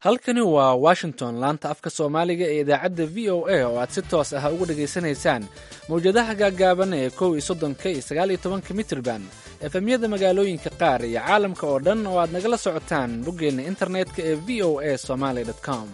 halkani waa washington laanta afka soomaaliga ee idaacadda v o a oo aad si toos ah uga dhegaysanaysaan mawjadaha gaaggaaban ee kow iyo soddonka iyo sagaal iyo tobanka mitrban efemyada magaalooyinka qaar iyo caalamka oo dhan oo aad nagala socotaan boggeenna internetka ee v o a somaly com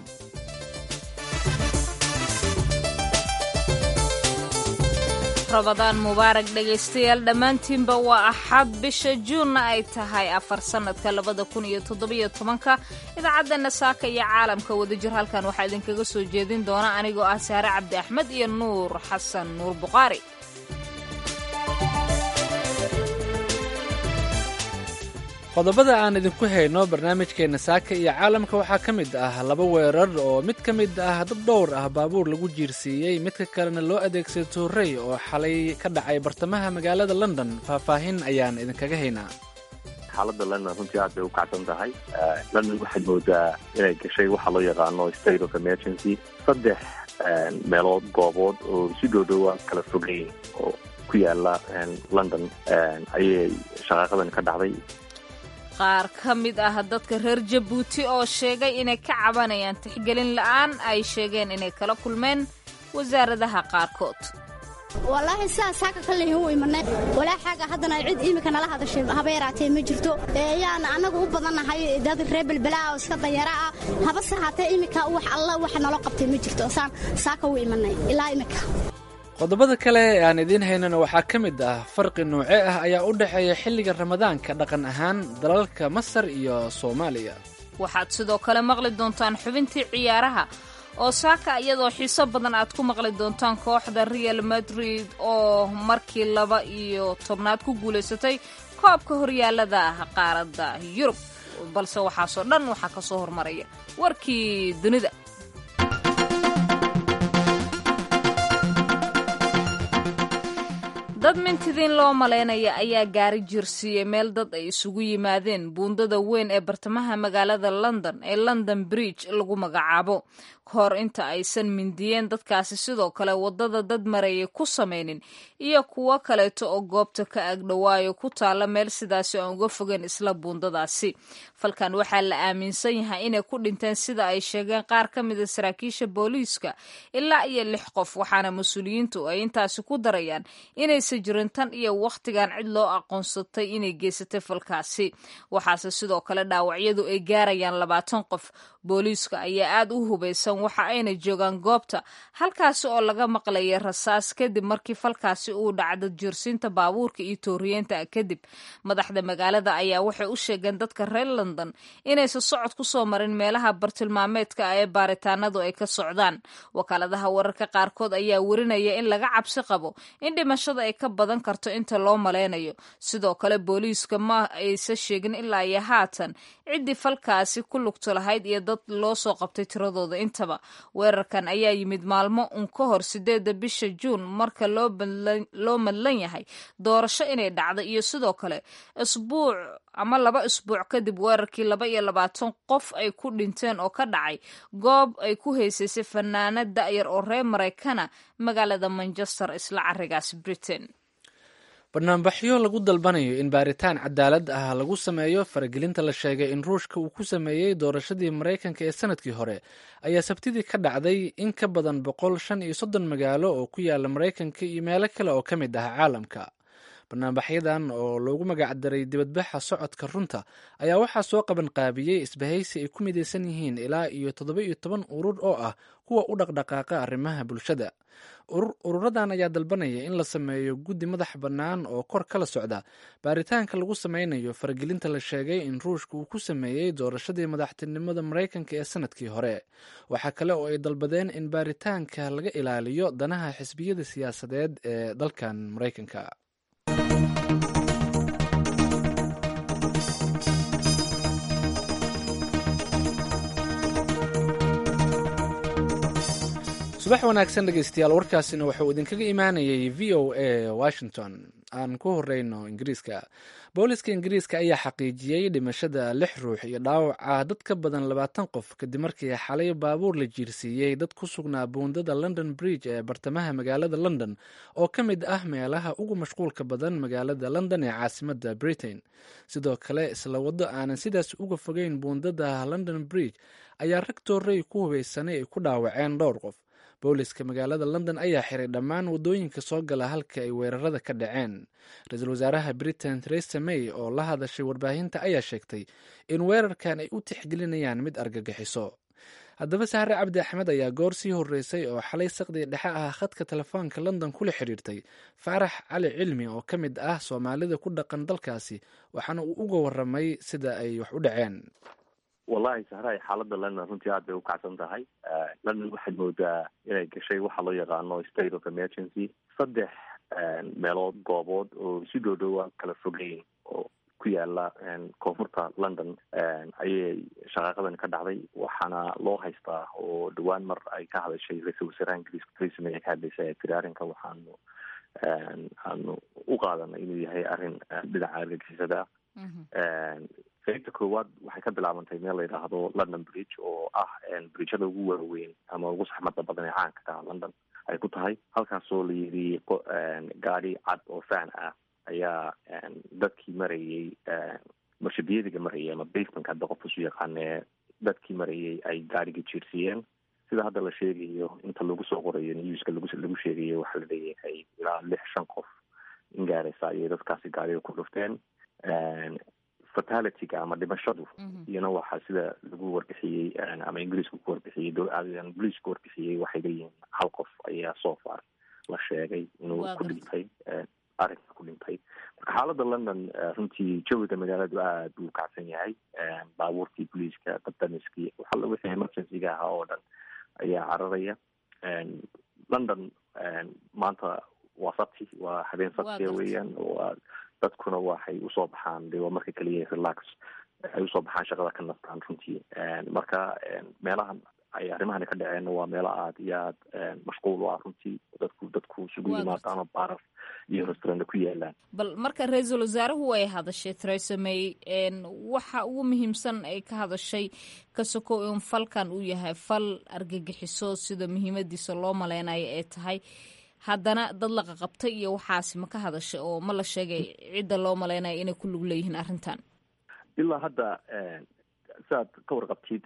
rabadaan mubaarag dhegaystayaal dhammaantiinba waa axad bisha juunna ay tahay afar sannadka labada kun iyo toddobiyo tobanka idaacaddanna saaka iyo caalamka wadajir halkan waxaa idinkaga soo jeedin doona anigoo ah saare cabdi axmed iyo nuur xasan nuur buqaari qodobada aan idinku hayno barnaamijkeenna saaka iyo caalamka waxaa ka mid ah laba weerar oo mid ka mid ah dad dhowr ah baabuur lagu jiirsiiyey midka kalena loo adeegsaday tuurey oo xalay ka dhacay bartamaha magaalada london faahfaahin ayaan idinkaga haynaa xaaladda london runtii aad bay u kacsan tahay london waxaad moodaa inay gashay waxa loo yaqaano state of emergency saddex meelood goobood oo si dhoodhowa kala fogeyn oo ku yaala london ayay shaqaaqadan ka dhacday qaar ka mid ah dadka reer jabuuti oo sheegay inay ka cabanayaan tixgelin la'aan ay sheegeen inay kala kulmeen wasaaradaha qaarkood wallaahi sidaas haka ka lehin u imanay walaa xaaga haddana cid iminka nala hadashay haba yaraatee ma jirto yaan annagu u badannahay dad reer belbelaa oo iska danyara ah habase haatee iminka wax alla waxa nalo qabtay ma jirto saan saaka u imanay ilaa iminka qodobada kale ee aan idiin haynana waxaa ka mid ah farqi noocee ah ayaa u dhexeeya xilliga ramadaanka dhaqan ahaan dalalka masar iyo soomaaliya waxaad sidoo kale maqli doontaan xubintii ciyaaraha oo saaka iyadoo xiiso badan aad ku maqli doontaan kooxda real madrid oo markii laba iyo tobnaad ku guulaysatay koobka horyaalada qaaradda yurub balse waxaasoo dhan waxaa ka soo hormaraya warkii dunida dad mintidiin loo malaynaya ayaa gaari jirsiiyey meel dad ay isugu yimaadeen buundada weyn ee bartamaha magaalada london ee london bridge lagu magacaabo kahor inta aysan mindiyeen dadkaasi sidoo kale waddada dad marayay ku samaynin iyo kuwo kaleeto oo goobta ka agdhowaayo ku taalla meel sidaasi aan uga fogeen isla buundadaasi falkan waxaa la aaminsan yahay inay ku dhinteen sida ay sheegeen qaar ka mida saraakiisha booliiska ilaa iyo lix qof waxaana mas-uuliyiintu ay intaasi ku darayaan inaysan jirin tan iyo wakhtigan cid loo aqoonsatay inay geysatay falkaasi waxaase sidoo kale dhaawacyadu ay gaarayaan labaatan qof booliiska ayaa aad u hubaysan waxa ayna joogaan goobta halkaasi oo laga maqlayay rasaas kadib markii falkaasi uu dhacdo jirsiinta baabuurka iyo tooriyeenta kadib madaxda magaalada ayaa waxay u sheegeen dadka reer london inaysan socod ku soo marin meelaha bartilmaameedka ah ee baaritaanadu ay ka socdaan wakaaladaha wararka qaarkood ayaa werinaya in laga cabsi qabo in dhimashada ay ka badan karto inta loo malaynayo sidoo kale booliiska ma aysan sheegin ilaa iyo haatan ciddii falkaasi ku lugto lahayd iyo dad loo soo qabtay tiradooda intaba weerarkan ayaa yimid maalmo un ka hor sideedda bisha juun marka loo madlan yahay doorasho inay dhacdo iyo sidoo kale isbuuc ama laba isbuuc kadib weerarkii laba iyo labaatan qof ay ku dhinteen oo ka dhacay goob ay ku haysaysay fanaanad da'yar oo reer maraykana magaalada manchester isla carigaas britain banaanbaxyo lagu dalbanayo in baaritaan cadaalad ah lagu sameeyo faragelinta la sheegay in ruushka uu ku sameeyey doorashadii maraykanka ee sanadkii hore ayaa sabtidii ka dhacday in ka badan boqol shan iyo soddon magaalo oo ku yaala maraykanka iyo meelo kale oo ka mid ah caalamka banaanbaxyadan oo loogu magacdaray dibadbaxa socodka runta ayaa waxaa soo qaban qaabiyey isbahaysi ay ku midaysan yihiin ilaa iyo toddoba iyo toban urur oo ah kuwa u dhaqdhaqaaqa arrimaha bulshada ururadan ayaa dalbanaya in la sameeyo guddi madax bannaan oo kor kala socda baaritaanka lagu sameynayo faragelinta la sheegay in ruushka uu ku sameeyey doorashadii madaxtinimada maraykanka ee sanadkii hore waxaa kale oo ay dalbadeen in baaritaanka laga ilaaliyo danaha xisbiyada siyaasadeed ee dalkan maraykanka subax wanaagsan dhegeystayaal warkaasina wuxuu idinkaga imaanayay v o a washington aan ku horeyno ingiriiska booliska ingiriiska ayaa xaqiijiyey dhimashada lix ruux iyo dhaawaca dad ka badan labaatan qof kadib markii xalay baabuur la jiirsiiyey dad ku sugnaa buundada london bridge ee bartamaha magaalada london oo ka mid ah meelaha ugu mashquulka badan magaalada london ee caasimada britain sidoo kale isla waddo aanan sidaas uga fogeyn buundada london bridge ayaa rag toorey ku hubeysanay ay ku dhaawaceen dhowr qof booliska magaalada london ayaa xiray dhammaan waddooyinka soo gala halka ay weerarada ka dhaceen ra-iisul wasaaraha britain theresa may oo la hadashay warbaahinta ayaa sheegtay in weerarkan ay u tixgelinayaan mid argagixiso haddaba sahre cabdi axmed ayaa goor sii horeysay oo xalay saqdii dhexe ah khadka telefoonka london kula xiriirtay faarax cali cilmi oo ka mid ah soomaalida ku dhaqan dalkaasi waxaana uu uga waramay sida ay wax u dhaceen wallahi sahraay xaaladda london runtii aad bay u kacsan tahay london waxaad moodaa inay gashay waxa loo yaqaano state of emergency saddex meelood goobood oo si dhow dhowa kala fogeyn oo ku yaala koonfurta london ayay shaqaaqadan ka dhacday waxaana loo haystaa oo dhawaan mar ay ka hadashay ra-iisul wasaaraha ingiriiska theresa may ay ka hadlaysay tiri arrinka waxaanu aanu u qaadanay inuu yahay arrin dhinaca argagixisada qaybta koowaad waxay ka bilaabantay meel la yidhaahdo london bridge oo ah bridgeada ugu waaweyn ama ugu saxmada badan ee caanka ka ah london ay ku tahay halkaasoo la yidhi gaadi cad oo fan ah ayaa dadkii marayay marshabiyadiga marayay ama basemanka hadda qof isu yaqaanee dadkii marayay ay gaadhiga jiirsiiyeen sida hadda la sheegayo inta lagu soo qorayo newska lagu lagu sheegayo waxaa la leeyahay ilaa lix shan qof in gaaraysa ayay dadkaasi gaadhiga ku dhufteen fatalityga ama dhimashadu iyana waxaa sida lagu warbixiyey ama ingiriisku ku warbixiyey ingiriisku ku warbixiyey waxay leeyihiin hal qof ayaa so far la sheegay inuu ku dhintay arrinka ku dhintay marka xaaladda london runtii jawiga magaaladu aad buu kacsan yahay baabuurkii booliiska dabdamiskii waxalla wixii emergencyga ahaa oo dhan ayaa cararaya london maanta waa sabti waa habeen sabtiya weeyaan waa dadkuna waxay usoo baxaan de waa marka keliya relax ay usoo baxaan shaqada ka nastaan runtii marka meelahan ay arrimahani ka dhaceenna waa meelo aada iyo aad mashquul u ah runtii dadku dadku isugu yimaado ama baarar iyo restaurant ku yaalaan bal marka ra-iisul wasaaruhu ay hadashay theresa may waxa ugu muhiimsan ay ka hadashay ka sokow in falkan uu yahay fal argagixiso sida muhiimadiisa loo maleynayo ay tahay haddana dad la qaqabtay iyo waxaasi ma ka hadashay oo ma la sheegay cidda loo maleynayo inay ku lug leeyihiin arrintan ilaa hadda siaad ka warqabtid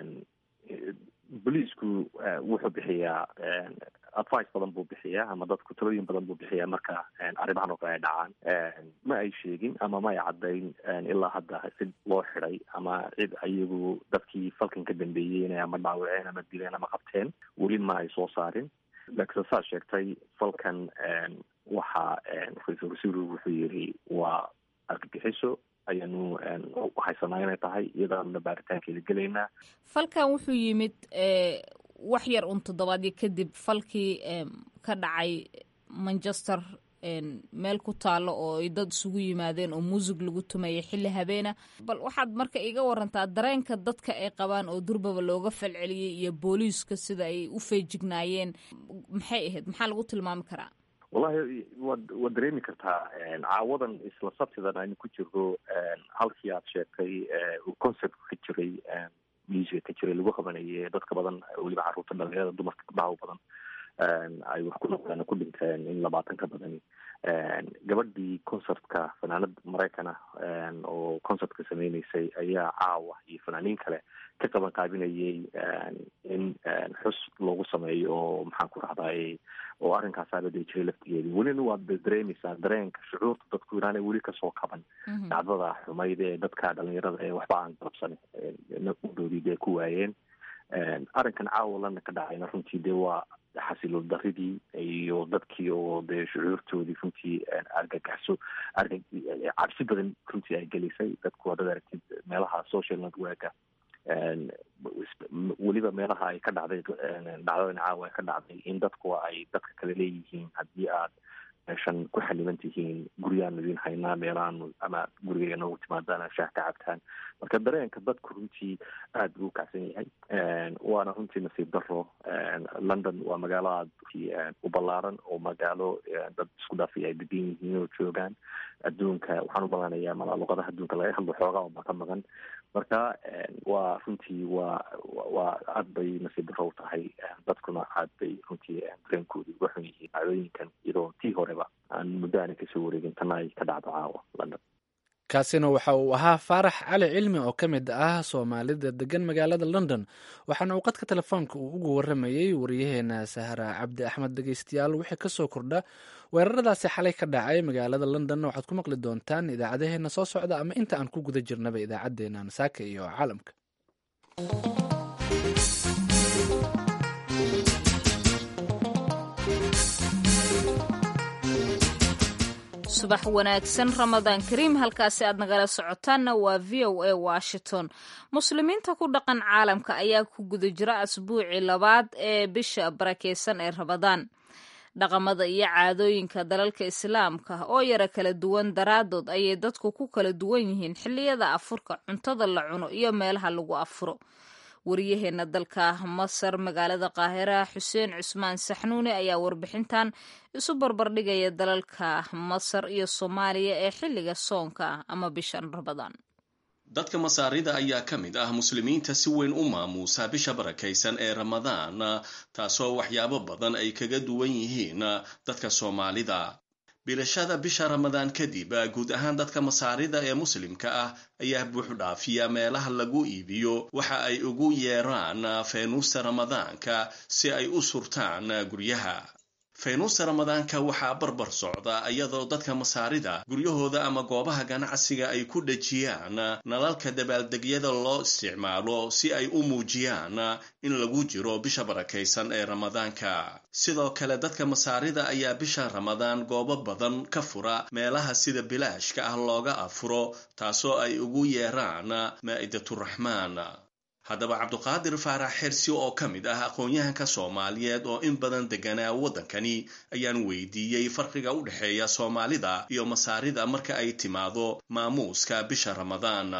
boliisku wuxuu bixiyaa advice badan buu bixiyaa ama dadku talooyin badan buu bixiyaa marka arrimahan oo kale ay dhacaan ma ay sheegin ama ma ay caddayn ilaa hadda cid loo xiday ama cid ayagu dadkii falkan ka dambeeyeen ama dhaawaceen ama dileen ama qabteen weli ma ay soo saarin laakiin saad sheegtay falkan waxa ra-iisul wasiiru wuxuu yidhi waa argagixiso ayaanu haysanaa inay tahay iyadaanuna baaritaankeeda gelaynaa falkan wuxuu yimid wax yar un toddobaadyo kadib falkii ka dhacay manchester meel ku taalo oo ay dad isugu yimaadeen oo muusig lagu tumayay xilli habeena bal waxaad marka iga warantaa dareenka dadka ay qabaan oo durbaba looga falceliyey iyo booliiska sida ay u feejignaayeen maxay ahayd maxaa lagu tilmaami karaa wallahi waad waad dareemi kartaa caawadan isla sabtidan aynu ku jirno halkii aad sheegtay concept ka jiray musica ka jiray lagu qabanayay dadka badan weliba carruurta dhalinyarada dumarka gabdhaha u badan ay wax ku noqdeen ku dhinteen in labaatan ka badani gabadhii concertka fanaanad maraykan ah oo concertka sameyneysay ayaa caawa iyo fanaaniin kale ka qaban qaabinayay in xus loogu sameeyo oo maxaan ku rahday oo arrinkaasaaba dee jiray laftigeedii welina waad dareemeysaa dareenka shucuurta dadku inaanay weli kasoo kaban dhacdada xumayd ee dadka dhalinyarada ee waxba aan qabsan udhoodii dee ku waayeen arrinkan caawa lana ka dhacayna runtii dee waa xasilool daridii iyo dadkii oo dee shucuurtoodii runtii argagaxso arga cabsi badan runtii ay gelisay dadku hadad aragtid meelaha social networka weliba meelaha ay ka dhacday dhacdadan caawa ay ka dhacday in dadku ay dadka kale leeyihiin haddii aad meeshan ku xaliman tihiin guryaanu idin haynaa meelaanu ama guriga noogu timaadaan shaah ka cabtaan marka dareenka dadku runtii aada buu u kacsan yahay waana runtii nasiib daro london waa magaalo aada u ballaaran oo magaalo dad isku dhaafay ay degan yihiin oo joogaan adduunka waxaan u malanayaa malaa luqadaha adduunka laga hadlo xoogaa unba ka maqan marka waa runtii waa waa aada bay nasiib daro u tahay dadkuna aada bay runtii dareenkoodii uga xun yihiin dhacdooyinkan iyadoo tii horeba aan muddo aana kasoo wareegin tana ay ka dhacdo caawa london kaasina waxa uu ahaa faarax cali cilmi oo ka mid ah soomaalida degan magaalada london waxaana uu qadka telefoonka uu ugu waramayey wariyaheena sahra cabdi axmed dhegeystayaal wixii kasoo kordha weeraradaasi xalay ka dhacay magaalada london waxaad ku maqli doontaan idaacadaheena soo socda ama inta aan ku guda jirnaba idaacadeena nasaaka iyo caalamka subax wanaagsan ramadaan kariim halkaasi aad nagala socotaanna waa v o a washington muslimiinta ku dhaqan caalamka ayaa ku guda jira asbuucii labaad ee bisha barakeysan ee ramadaan dhaqamada iyo caadooyinka dalalka islaamka oo yara kala duwan daraadood ayay dadku ku kala duwan yihiin xilliyada afurka cuntada la cuno iyo meelaha lagu afuro wariyaheena dalka masar magaalada qaahira xuseen cusmaan saxnuuni ayaa warbixintan isu barbardhigaya dalalka masar iyo soomaaliya ee xilliga soonka ama bishan ramadaan dadka masaarida ayaa ka mid ah muslimiinta si weyn u maamuusa bisha barakaysan ee ramadaan taasoo waxyaabo badan ay kaga duwan yihiin dadka soomaalida bilashada bisha ramadaan kadib guud ahaan dadka masaarida ee muslimka ah ayaa buuxdhaafiya meelaha lagu iibiyo waxa ay ugu yeeraan feynuusta ramadaanka si ay u surtaan guryaha feynuusta ramadaanka waxaa barbar socda iyadoo dadka masaarida guryahooda ama goobaha ganacsiga ay ku dhejiyaan nalalka dabaaldegyada loo isticmaalo si ay u muujiyaan in lagu jiro bisha barakaysan ee ramadaanka sidoo kale dadka masaarida ayaa bisha ramadaan goobo badan ka fura meelaha sida bilaashka ah looga afuro taasoo ay ugu yeeraan maa'idатuraxmaan haddaba cabduqaadir faarax xersi oo ka mid ah aqoon-yahanka soomaaliyeed oo in badan deganaa waddankani ayaan weydiiyey farqiga u dhexeeya soomaalida iyo masaarida marka ay timaado maamuuska bisha ramadaan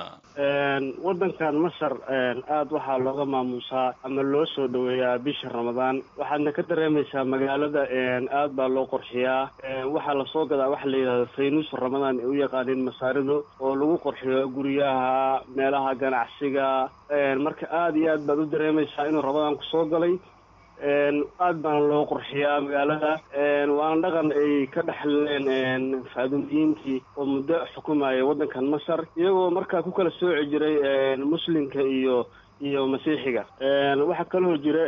waddankan masar aada waxaa looga maamuusaa ama loo soo dhoweeyaa bisha ramadaan waxaadna ka dareemaysaa magaalada aad baa loo qorxiyaa waxaa lasoo gadaa waxa la yidhahda faynuus ramadaan ay u yaqaaniin masaaridu oo lagu qorxiyo guryaha meelaha ganacsiga marka aada iyo aad baad u dareemaysaa inuu ramadaan ku soo galay aad baana loo qorxiyaa magaalada waana dhaqan ay ka dhexleen faadumiyiintii oo muddo xukumaya waddankan masar iyagoo markaa ku kala sooci jiray muslimka iyo iyo masiixiga waxaa kaloo jira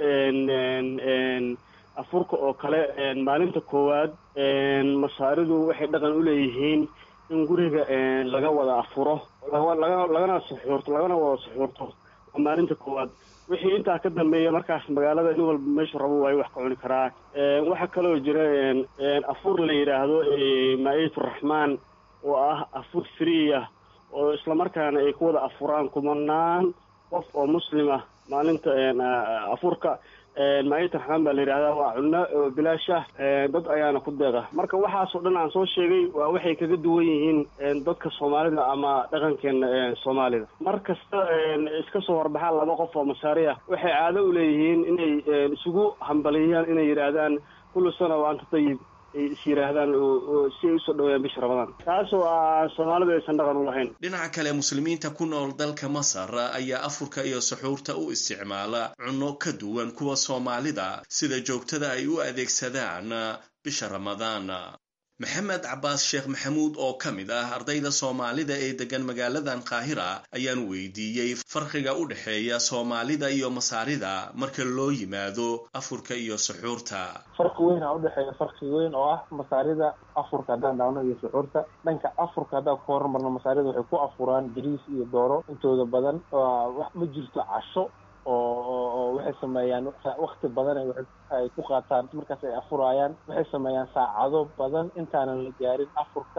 afurka oo kale maalinta koowaad masaaridu waxay dhaqan u leeyihiin in guriga laga wada afuro laga lagana suxuurto lagana wada suxuurto waa maalinta koowaad wixii intaa ka dambeeya markaas magaalada in walba meeshu rabo waayo wax ka cuni karaa waxaa kaloo jira afur la yidhaahdo maa-idaturaxmaan oo ah afur free ah oo islamarkaana ay ku wada afuraan kumanaan qof oo muslim ah maalinta afurka maa-idata raxmaan baa la yidhahdaa waa cunno oo bilaash ah dad ayaana ku deeqa marka waxaasoo dhan aan soo sheegay waa waxay kaga duwan yihiin dadka soomaalida ama dhaqankeena soomaalida mar kasta iska soo horbaxaan laba qof oo masaari ah waxay caado u leeyihiin inay isugu hambaliyaan inay yidhaahdaan kullu sana wa anta tayib ay is yidhaahdaan si ay usoo dhaweeyaan bisha ramadaan taasoo ah soomaalida aysan dhaqan u lahayn dhinaca kale muslimiinta ku nool dalka masar ayaa afurka iyo suxuurta u isticmaala cunno ka duwan kuwa soomaalida sida joogtada ay u adeegsadaan bisha ramadaan maxamed cabaas sheekh maxamuud oo ka mid ah ardayda soomaalida ee degan magaaladan qaahira ayaan weydiiyey farqiga u dhexeeya soomaalida iyo masaarida marka loo yimaado afurka iyo suxuurta farqi weyn aa udhexeeya farqi weyn oo ah masaarida afurka haddaan dhaawno iyo suxuurta dhanka afurka haddaan ku horumarno masaarida waxay ku afuraan bariis iyo dooro intooda badan ma jirto casho oo waxay sameeyaan wakti badan ay ku qaataan markaas ay afurayaan waxay sameeyaan saacado badan intaanan la gaarin afurka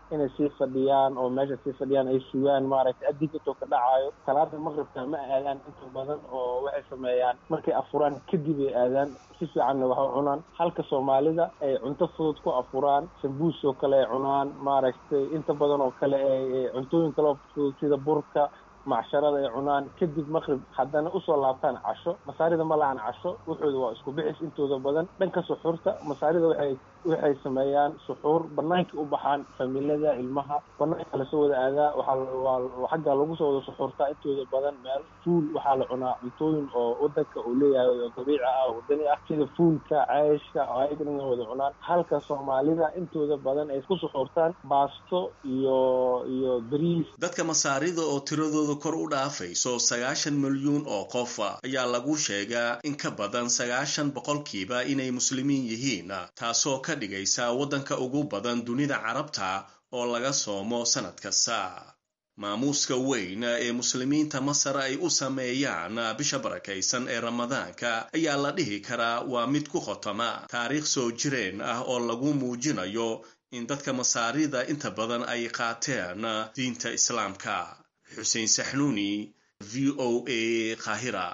inay sii fadhiyaan oo meesha sii fadhiyaan ay sugaan maaragtay adinkato ka dhacaayo salaada maqribka ma aadaan inta badan oo waxay sameeyaan markay afuraan kadib ay aadaan si fiicanna wax u cunaan halka soomaalida ay cunto fudud ku afuraan sambuus oo kale ay cunaan maaragtay inta badan oo kale ay cuntooyin kale oo fudud sida burka macsharada ay cunaan kadib maqrib haddana usoo laabtaan casho masaarida ma lahan casho wuxooda waa isku bixis intooda badan dhanka suxuurta masaarida waxay waxay sameeyaan suxuur banaankii u baxaan familada ilmaha banaanka lasoo wada aadaa waxaa xagga lagu soo wada suxuurtaa intooda badan meel fuul waxaa la cunaa cuntooyin oo wadanka uu leeyahay oo dabiici ah oo wadani ah sida fuulka ceeshka oo ayagana wada cunaan halka soomaalida intooda badan ay ku suxuurtaan baasto iyo iyo bariis dadka masaarida oo tiradooda kor u dhaafayso sagaashan milyuun oo qof ayaa lagu sheegaa in ka badan sagaashan boqolkiiba inay muslimiin yihiin taasoo ka dhigaysa waddanka ugu badan dunida carabta oo laga soomo sannad kasta maamuuska weyn ee muslimiinta masar ay u sameeyaan bisha barakaysan ee ramadaanka ayaa la dhihi karaa waa mid ku khotama taariikh soo jireen ah oo lagu muujinayo in dadka masaarida inta badan ay qaateen diinta islaamka xuseen saxnuuni v o a qaahira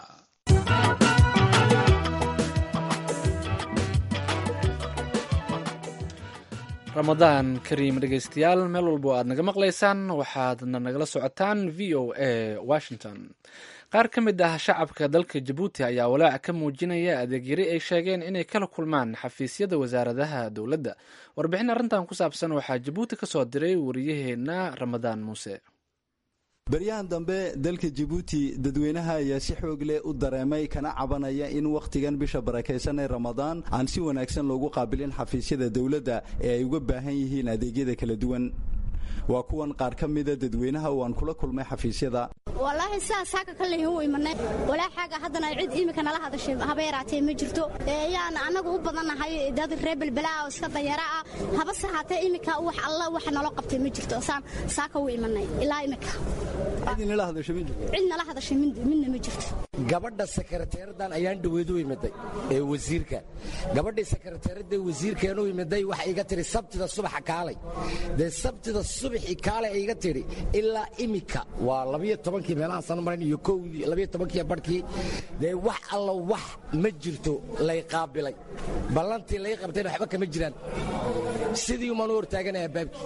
ramadaan kariim dhegaystayaal meel walbo aad naga maqlaysaan waxaadna nagala socotaan v o a washington qaar ka mid ah shacabka dalka jabuuti ayaa walaac ka muujinaya adeegyari ay sheegeen inay kala kulmaan xafiisyada wasaaradaha dowladda warbixin arrintan ku saabsan waxaa jabuuti ka soo diray wariyaheenna ramadaan muuse baryahan dambe dalka jabuuti dadweynaha ayaa si xoog leh u dareemay kana cabanaya in wakhtigan bisha barakaysan ee ramadaan aan si wanaagsan loogu qaabilin xafiisyada dowladda ee ay uga baahan yihiin adeegyada kala duwan waa kuwan qaar ka mida dadweynaha oo aan kula kulmay xafiisyada wallaahi sidaas haka ka lehin u imanay walaa xaaga haddana cid iminka nala hadashay haba yaraatee ma jirto yaan annagu u badannahay dad reer belbelaa oo iska danyara ah habase haatee iminka wax alla wax nalo qabtay ma jirto saan saaka u imanay ilaa iminka cid nala hadashay midna ma jirto gabadha sekreteeradan ayaan dhaweedu imiday ee wasiirka gabadhii sekreteeradda wasiirkeenu imiday waxay iga tihi sabtida subaxa kaalay dee sabtida subaxii kaalay ay iga tidhi ilaa imika waa labiyo tobankii meelahaan san maran iyo kowdii labiyo tobankii barhkii dee wax alla wax ma jirto lay qaabilay ballantii lay qabtayna waxba kama jiraan sidii umaan u hortaaganaya baabkii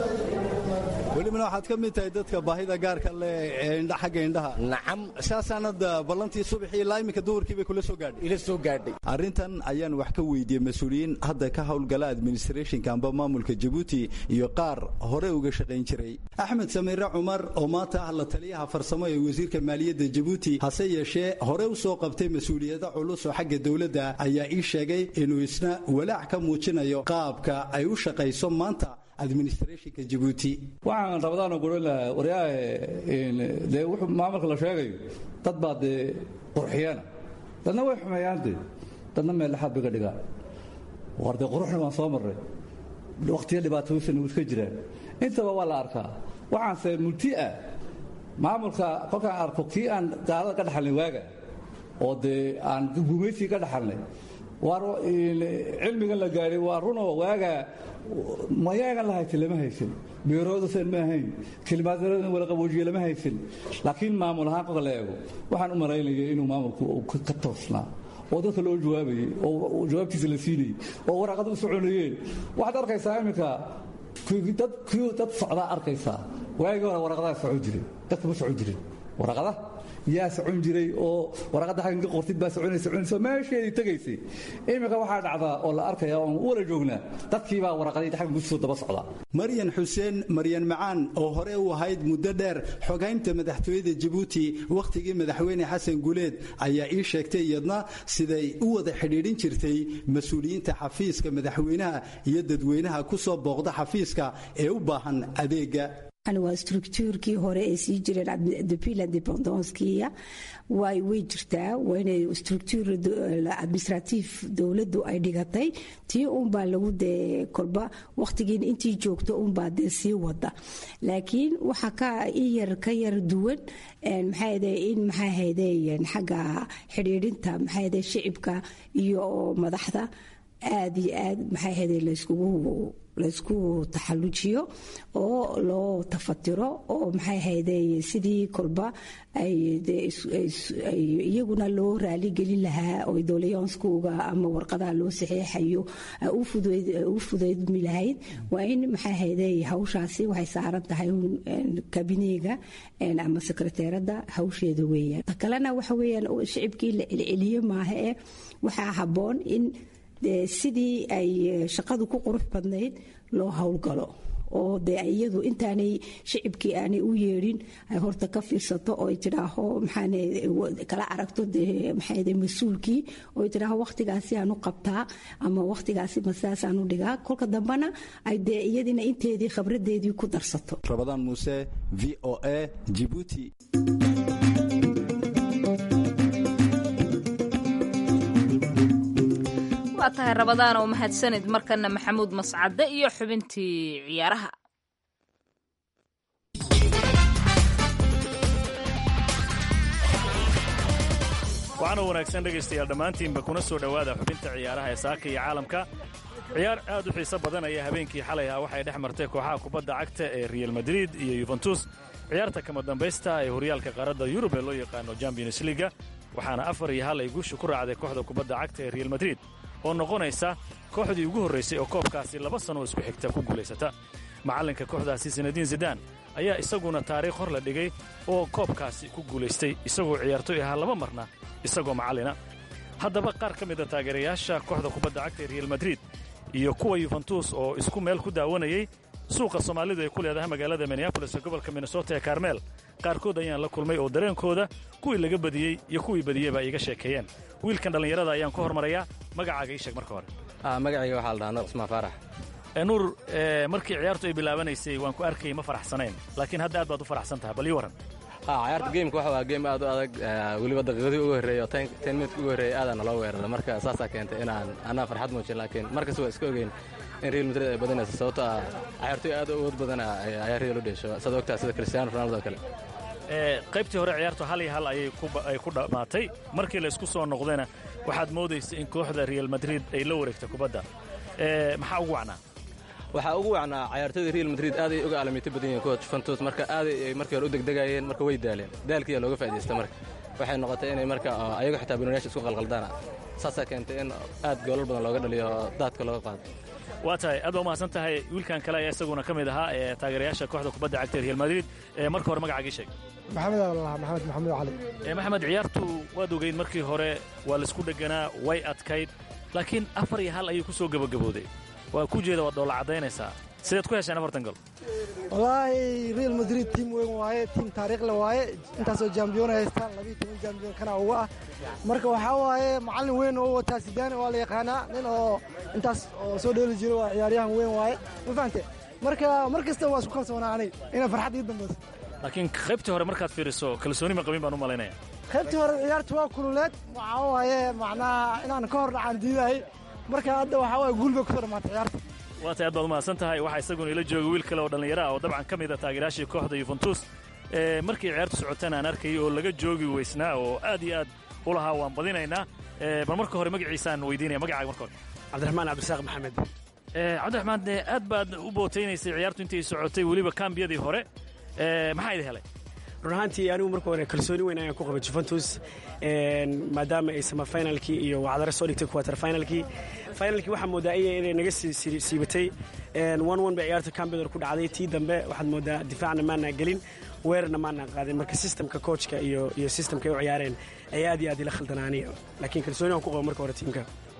welibana waxaad ka mid tahay dadka baahida gaarka leh ee indha xagga indhaha nacam saasaan hadda ballantii subaxii ilaa iminka duhurkii bay kula soo gaadhay ila soo gaadhay arrintan ayaan wax ka weydiiyey mas-uuliyiin hadda ka howlgala administrationka amba maamulka jabuuti iyo qaar hore uga shaqayn jiray axmed samiire cumar oo maanta ah la taliyaha farsamo ee wasiirka maaliyadda jabuuti hase yeeshee hore u soo qabtay mas-uuliyado culus oo xagga dowladda ayaa ii sheegay inuu isna walaac ka muujinayo qaabka ay u shaqayso maanta administrationka jabuuti waxaan rabadaanoo guran lahaa waryaahe dee wuxuu maamulka la sheegayo dad baa dee qurxiyana dadna way xumeeyaan dee dadna meel dhexaad bay ka dhigaan war dee quruxna waan soo marray wakhtiya dhibaatooysan iska jiraan intaba waa la arkaa waxaanse multi ah maamulka kolkaan arko kii aan gaalada ka dhaxalnay waaga oo dee aan gumaysigii ka dhaxalnay waar cilmigan la gaadhay waa runoo waaga mayaagan la haysan lama haysan beeroodasan ma ahayn kelimaadaradan wala qaboojiye lama haysan laakiin maamul ahaan kolka la eego waxaan u malaynaya inuu maamulku ka toosnaa oo dadka loo jawaabayey oo jawaabtiisa la siinayey oo waraaqada u soconayeen waxaad arkaysaa iminka dad socdaa arkaysaa waagii hore waraqadaa socon jiray dadka ma socon jirin waraqada yaa socon jiray oo waraqadda xaggan ka qortid baa soconaysa soconaysa meesheedii tegaysay iminka waxaa dhacdaa oo la arkaya oon u wala joognaa dadkii baa waraqadayda xaggan kusoo daba socdaa maryan xuseen maryan macaan oo hore u ahayd muddo dheer xogaynta madaxtooyada jabuuti wakhtigii madaxweyne xasan guleed ayaa ii sheegtay iyadna siday u wada xidhiidhin jirtay mas-uuliyiinta xafiiska madaxweynaha iyo dadweynaha ku soo booqda xafiiska ee u baahan adeega waa structuurkii hore ay sii jireen depuis l'independancekiya way way jirtaa waa inay structuur administratif dowladdu ay dhigatay tii unbaa lagu dee kolba wakhtigiin intii joogto unbaa dee sii wada laakiin waxaa ka iyar ka yar duwan maxaahde in maxaahde xagga xidhiidhinta maxaahde shicibka iyo madaxda aad iyo aad maxaahde layskugu laysku taxallujiyo oo loo tafatiro oo maxay ahayde sidii kolba iyaguna loo raaligelin lahaa oo doleyanskuga ama warqadaha loo saxeexayo u fudaydmi lahayd waa in maxay ahayde hawshaasi waxay saaran tahay kabineega ama sekreteerada hawsheeda weeyaan ta kalena waxa weeyaan shicibkii la celceliyo maaha eh waxaa habboon in sidii ay shaqadu ku qurux badnayd loo howlgalo oo dee iyadu intaanay shicibkii aanay u yeedhin ay horta ka fiirsato oo ay tidhaaho maxaane kala aragto dee maxaade mas-uulkii oo ay tidhaaho wakhtigaasi aan u qabtaa ama wakhtigaasi masaasaan u dhigaa kolka dambena ay dee iyadina inteedii khabradeedii ku darsato rabadaan muuse v o a jibuuti waa tahay rabadaan oo mahadsanid markana maxamuud mascade iyo xubintii ciyaaraha waxaana wanaagsan dhegaystayaal dhammaantiinba kuna soo dhowaada xubinta ciyaaraha ee saaka iyo caalamka ciyaar aad u xiiso badan ayaa habeenkii xalay ah waxay dhex martay kooxaha kubadda cagta ee real madrid iyo yuventus ciyaarta kama dambaysta ee horyaalka qaaradda yurub ee loo yaqaano champions liga waxaana afar iyo hal ay guusha ku raacday kooxda kubadda cagta ee real madrid oo noqonaysa kooxdii ugu horraysay oo koobkaasi laba sannoo isku xigta ku guulaysata macallinka kooxdaasi sanadiin zidaan ayaa isaguna taariikh hor la dhigay oo koobkaasi ku guulaystay isagoo ciyaartoy ahaa laba marna isagoo macallina haddaba qaar ka mida taageerayaasha kooxda kubadda cagta ee real madrid iyo kuwa yuventus oo isku meel ku daawanayey suuqa soomaalidu ay ku leedahay magaalada minneabolis ee gobolka minnesota ee karmeel qaarkood ayaan la kulmay oo dareenkooda kuwii laga badiyey iyo kuwii badiyeyba iiga sheekeeyeen wiilkan dhallinyarada ayaan ku hormarayaa magacaaga ii sheeg marka hore magacayga waxaa la dhahaa nuur cismaan faarax nuur markii ciyaartu ay bilaabanaysay waan ku arkayay ma faraxsanayn laakiin hadda aad baad u faraxsan tahay bal ii warran ciyaarta geemka waxa waa geem aad u adag weliba daqiiqadii ugu horreeyey oo ten minutka ugu horreeyey aadaan naloo weeraray marka saasaa keentay inaan anaa farxad muujin laakiin markas waa iska ogeyn in real madrid ay badanayso sababto ah ciyaartoy aad u awood badana ayaa real u dheesho saad ogtaa sida cristiano ronaldo kale qaybtii hore ciyaartu hal iyo hal ayay ku dhammaatay markii la isku soo noqdayna waxaad moodaysay in kooxda real madrid ay la wareegta kubadda maxaa ugu wacnaa waxaa ugu wacnaa ciyaartoyda real madrid aaday uga aalamiito badan yihiin kuwa juventus marka aaday ay markii hore u degdegayeen marka way daaleen daalkiiyaa looga faa'iidaysta marka waxay noqotay inay marka ayagu xitaa binooniyaasha isku qalqaldaana saasaa keentay in aad goolal badan looga dhaliyo oo daadka looga qaado waa tahay aad baa umahadsan tahay wiilkan kale ayaa isaguna ka mid ahaa ee taageerayaasha kooxda kubadda cagta real madrid marka hore magacaagii sheeg maxamed allah maxamed maxamuud cali maxamed ciyaartu waad ogeyd markii hore waa laisku dheganaa way adkayd laakiin afar iyo hal ayuu ku soo gebagabooday waa ku jeeda waad dhoola caddaynaysaa sidaad ku hesheen afartan gol wallaahi real madrid tiim weyn waaye tiim taariikhle waaye intaasoo jambiyoon haystaan labiiyo toban jambiyoon kana uga ah marka waxaa waaye macallin weyn oo wataa sidaani waa la yaqaanaa nin oo intaas oo soo dheeli jiro waa ciyaaryahan weyn waaye ma fahante marka mar kasta waa isku kalsoonaanay inay farxad ii dambayso laakiin qaybtii hore markaad fiiriso kalsooni ma qabin baan u malaynaya qaybtii hore ciyaartu waa kululeed waxaa waaye macnaha inaan ka hor dhacaan diidahay marka hadda waxaa waaye guul bay kusoo dhammaatay ciyaarta waa tay aad baad umahadsan tahay waxaa isaguna ila jooga wiil kale oo dhallinyaro ah oo dabcan ka mid a taageerayaashii kooxda yuventus markii ciyaartu socotana aan arkayay oo laga joogi weysnaa oo aad iyo aad u lahaa waan badinaynaa bal marka hore magaciisaan weydiinaya magacaaga marka hore cabdiraxmaan cabdisaaq maxamed cabdiraxmaan aad baad u bootaynaysay ciyaartu intii socotay weliba kambiyadii hore maxaa idin helay run ahaantii anigu marka hore kalsooni weyn ayaan ku qabay juventus maadaama ay samafinalkii iyo wacdare soo dhigtay quarter finalkii finalkii waxaa moodaa iya inay naga siibatay one one bay ciyaarta cambidor ku dhacday tii dambe waxaad moodaa difaacna maanaa gelin weerarna maanaa qaadin marka systemka coachka iyo iyo systemka ay u ciyaareen ay aad iyo aad ila khaldanaaniya laakiin kalsooni aan ku qabo marka hore tiimka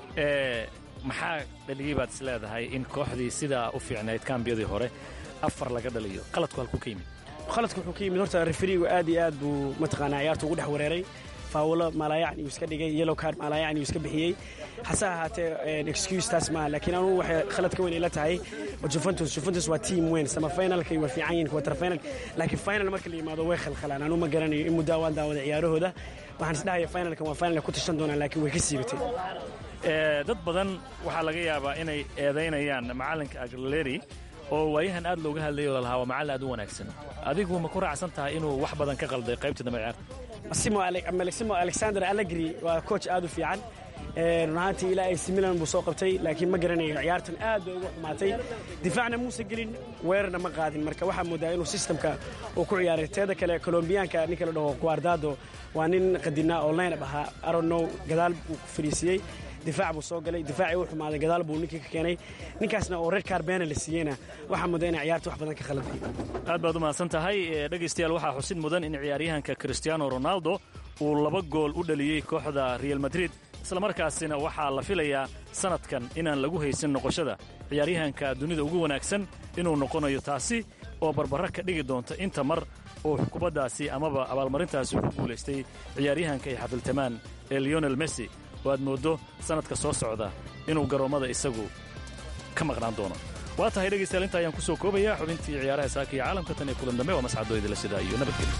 maxaa dhaliyey baad is leedahay in kooxdii sidaa u fiicnayd kambiyadii hore afar laga dhaliyo qaladku halkuu ka yimid qaladku wuxuu ka yimid horta referigu aad iyo aad buu mataqaanaa ciyaarta ugu dhex wareeray faawulo maalaayacni uu iska dhigay yellow card maalaayacni uu iska bixiyey hase ahaatee excuse taas maaha laakiin anugu waxay khalad ka weyn ila tahay juventus juventus waa team weyn sama finalka waa fiican yihin quarter final laakiin final marka la yimaado way khalkhalaan anuu ma garanayo in muddaa waan daawada ciyaarahooda waxaan isdhahaya finalkan waa final ku tashan doonaan laakiin way ka siibatay dad badan waxaa laga yaabaa inay eedaynayaan macallinka agleri oo waayahan aad looga hadlayay oo lalahaa waa macallin aad u wanaagsan adigu ma ku raacsan tahay inuu wax badan ka qalday qaybtii dambe ciyaarta simo alexander allegri waa coach aad u fiican run ahaantii ilaa AC Milan buu soo qabtay laakiin ma garanayo ciyaartan aad bay ugu xumaatay difaacna muusan gelin weerarna ma qaadin marka waxaa moodaa inuu systemka uu ku ciyaaray teeda kale colombiyaanka ninka la dhaho guardado waa nin qadinaa oo line up ahaa aronow gadaal buu ku fadhiisiyey difaac buu soo galay difaacii u xumaaday gadaal buu ninkii ka keenay ninkaasna oo red carbena la siiyeyna waxaa moodaa inay ciyaarta wax badan ka khaladay aad baad u mahadsan tahay dhegaystayaal waxaa xusid mudan in ciyaaryahanka cristiano ronaldo uu laba gool u dhaliyey kooxda real madrid islamarkaasina waxaa la filayaa sannadkan inaan lagu haysan noqoshada ciyaaryahanka dunida ugu wanaagsan inuu noqonayo taasi oo barbara ka dhigi doonta inta mar oo kubaddaasi amaba abaalmarintaasi ku guulaystay ciyaaryahanka ay xafiltamaan ee leonel messi oo aad mooddo sannadka soo socda inuu garoommada isagu ka maqnaan doono waa tahay dhegaystayaal inta ayaan ku soo koobayaa xubintii ciyaaraha saaka iyo caalamka tan iyo kulan dambe waa mascadooydila sidaa iyo nabadgelyo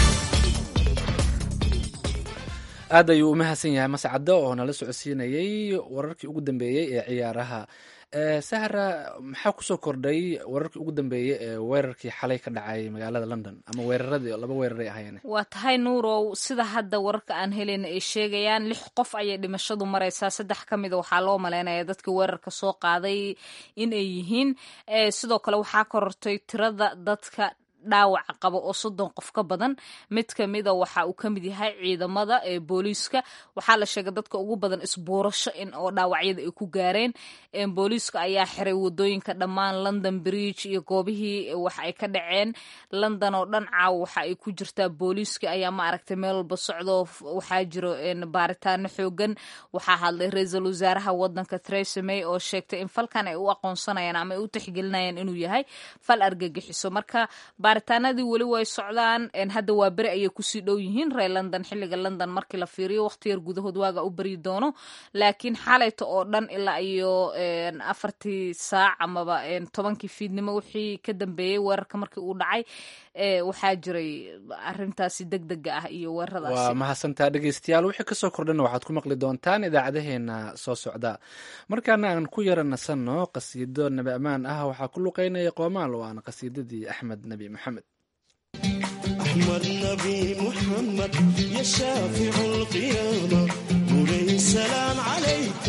aad ayuu u mahadsan yahay mascaddo oo nala socodsiinayey wararkii ugu dambeeyey ee ciyaaraha sahra maxaa kusoo kordhay wararkii ugu dambeeyey ee weerarkii xalay ka dhacay magaalada london ama weeraradii laba weeraray ahaayeen waa tahay nuurow sida hadda wararka aan helayna ay sheegayaan lix qof ayay dhimashadu maraysaa saddex ka mida waxaa loo maleynaya dadkii weerarka soo qaaday in ay yihiin sidoo kale waxaa korortay tirada dadka dhaawaca qaba oo soddon qof ka badan mid ka mida waxa uu ka mid yahay ciidamada ee booliiska waxaa la sheegay dadka ugu badan isbuurasho in oo dhaawacyada ay ku gaareen booliiska ayaa xiray wadooyinka dhammaan london bridge iyo goobihii wax ay ka dhaceen london oo dhan caaw waxa ay ku jirtaa booliiska ayaa ma aragtay meel walba socdo waxaa jiro baaritaano xoogan waxaa hadlay ra-iisul wasaaraha wadanka theresa may oo sheegtay in falkan ay u aqoonsanayaan ama ay u tixgelinayaan inuu yahay fal argagixiso marka baaritaanadii weli way socdaan hadda waa beri ayay kusii dhow yihiin reer london xilliga london markii la fiiriyo waqti yar gudahood waaga u baryi doono laakiin xalayta oo dhan ilaa iyo afartii saac amaba tobankii fiidnimo wixii ka dambeeyey weerarka markii uu dhacay waxaa jiray arintaasi deg dega ah iyo weeraradaasi waa mahadsantaa dhegeystayaal wixii kasoo kordhana waxaad ku maqli doontaan idaacadaheena soo socda markaana aan ku yara nasanno qasiido nabi ammaan ah waxaa ku luqeynaya qoomaal oo aan qasiidadii axmed nebi maxamed أحمد نبي محمد يا شافع القيامة مولاي السلام عليك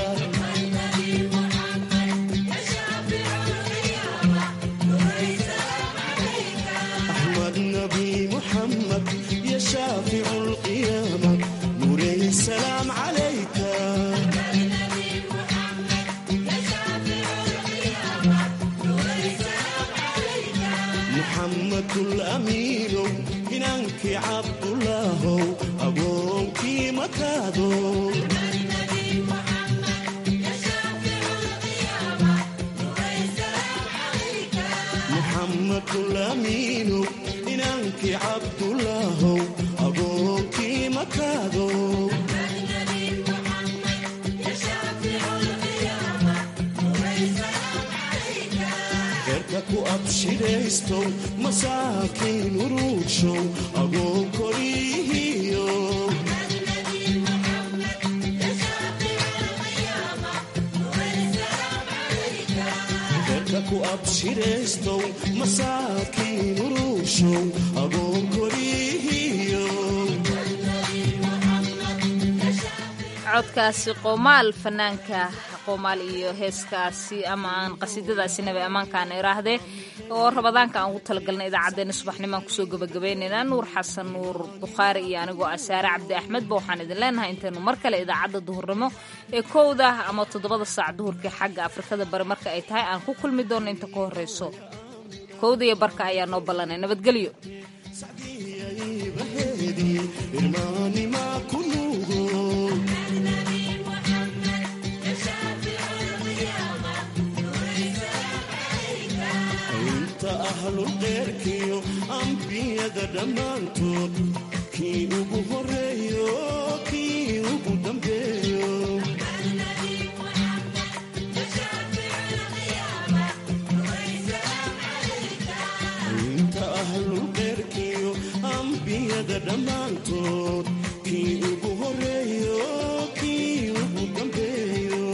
أحمد نبي محمد يا شافع القيامة مولاي السلام عليك محمد الأمين إنك عبد الله أبوك مكادو محمد الأمين إنك عبد الله أبوك مكادو ku abshiraysto masaakiin uruugshow agoo korihiyo dadka ku abshiraystow masaakiin uruugshow agoo korihiyo codkaasi qoomaal fanaanka qoomaal iyo heeskaasi ama aan qasiidadaasi nabi ammaankaan iraahdee oo rabadaanka aan ugu talagalnay idaacaddeenna subaxnimaan kusoo gabagabaynaynaa nuur xasan nuur bukhaari iyo anigoo asaare cabdi axmedba waxaan idin leenahay intaynu mar kale idaacadda duhurnimo ee kowda ama toddobada saac duhurkii xagga afrikada bari marka ay tahay aan ku kulmi doonno inta ka horreyso kowda iyo barka ayaa noo ballanay nabadgelyo ahlulqeyrkiyo ambiyada dhammaantood kii ugu horeeyo kii ugu dambeeyo inta ahlulqeyrkiyo ambiyada dhammaantood kii ugu horeeyo kii ugu dambeeyo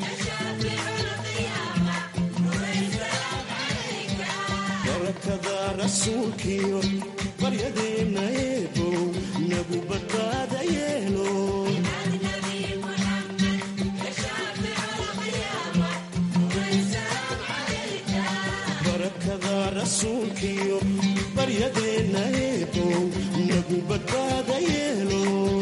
barakada rasuulkiyo baryadeenna eebow nagu badbaada yeelo barakada rasuulkiyo baryadeenna eebow nagu badbaada yeelo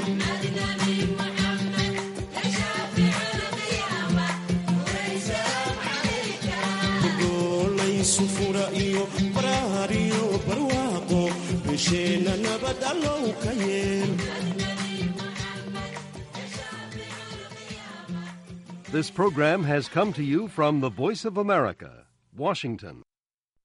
gogolaysu fura iyo baraar iyo barwaaqo bisheenna nabad allow ka yeel This program has come to you from the Voice of America, Washington.